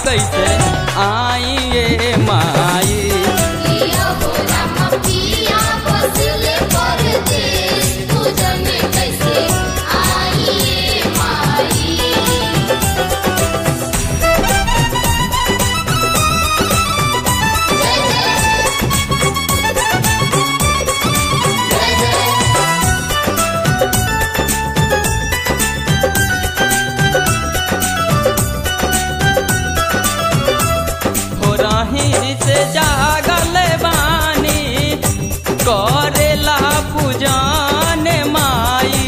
कैसे आई ये माई पिया हो राम पिया बसले परदेस तू जाने कैसे आई ये माई जय जय जय जय हो रही से जागल बानी करेला पूजन माई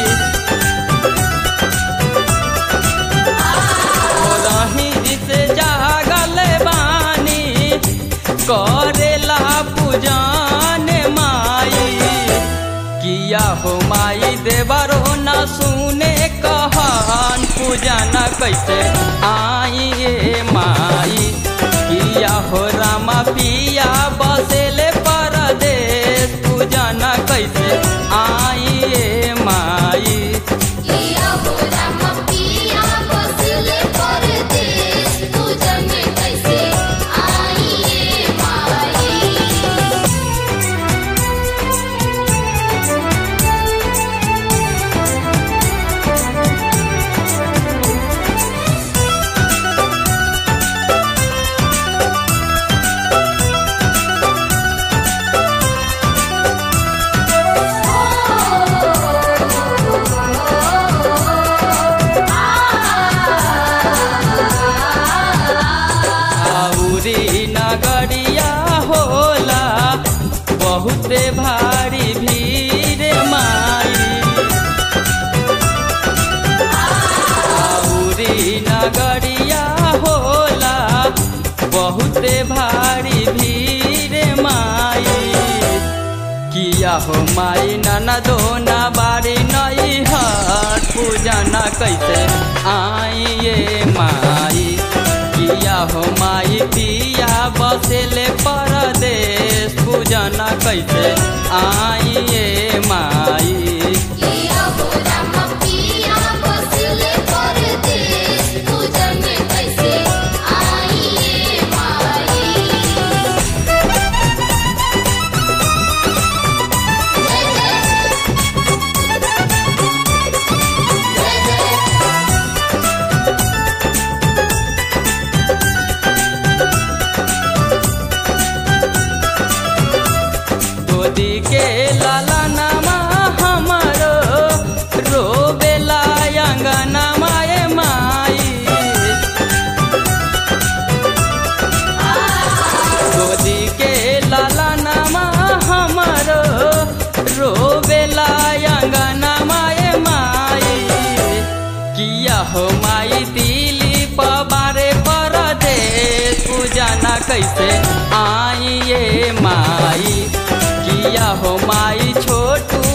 हो रही से जागल बानी करेला पूजन माई किया हो माई देवरो न सुने कहन पूजन कैसे आई ये माई किया हो रामा पिया बसेले परदेश पूजन कैसे आई ये माई पिया हो राम पिया बसले परदेस तू जाने कैसे आई ये माई आउरी नगरिया होला बहुते भारी भीड़ माई आउरी नगरिया होला बहुते भारी भीड़ माई किया हो माई ननदो न बारी नई हट पूजा न कैसे आई ये माई किया हो माई पिया बसेले परदेश पूजा न कैसे आई ये माई पिया हो राम पिया बसले परदेस तू जाने कैसे आई ये माई जय जय जय जय गोदी के लाला नामा हमारो रोबेला अंगना माए माई गोदी के लाला नामा हमारो रोबेला अंगना माए माई किया हो माई दिली पबारे परदेश पूजा न कैसे आई ये माई किया हो माई छोटू